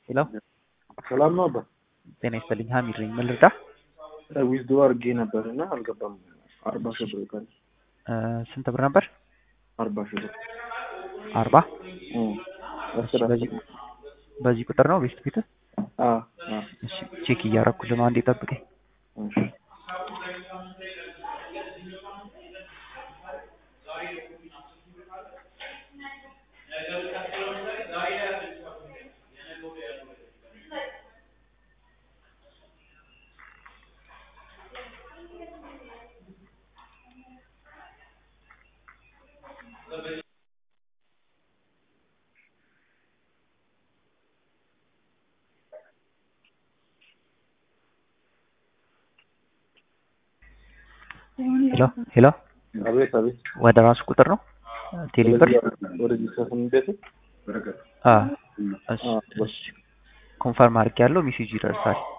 ሄሎ ሰላም ነው አባ። ጤና ይስጥልኝ። ሀሚድ ነኝ። ምን ልርዳ? ዊዝዶ አድርጌ ነበር እና አልገባም። አርባ ሺህ ብር ቀን እ ስንት ብር ነበር? አርባ ሺህ ብር አርባ እም፣ አስር በዚህ በዚህ ቁጥር ነው ቤስት ፊት? አ አ እሺ ቼክ እያረኩልህ ነው። አንዴ ጠብቀኝ። እሺ ሄሎ ሄሎ አቤት አቤት። ወደ ራሱ ቁጥር ነው ቴሌ ብር? ወደዚህ ሰፍን ቤት አ እሺ እሺ ኮንፈርም አድርጌያለሁ። ሜሴጅ ይደርሳል።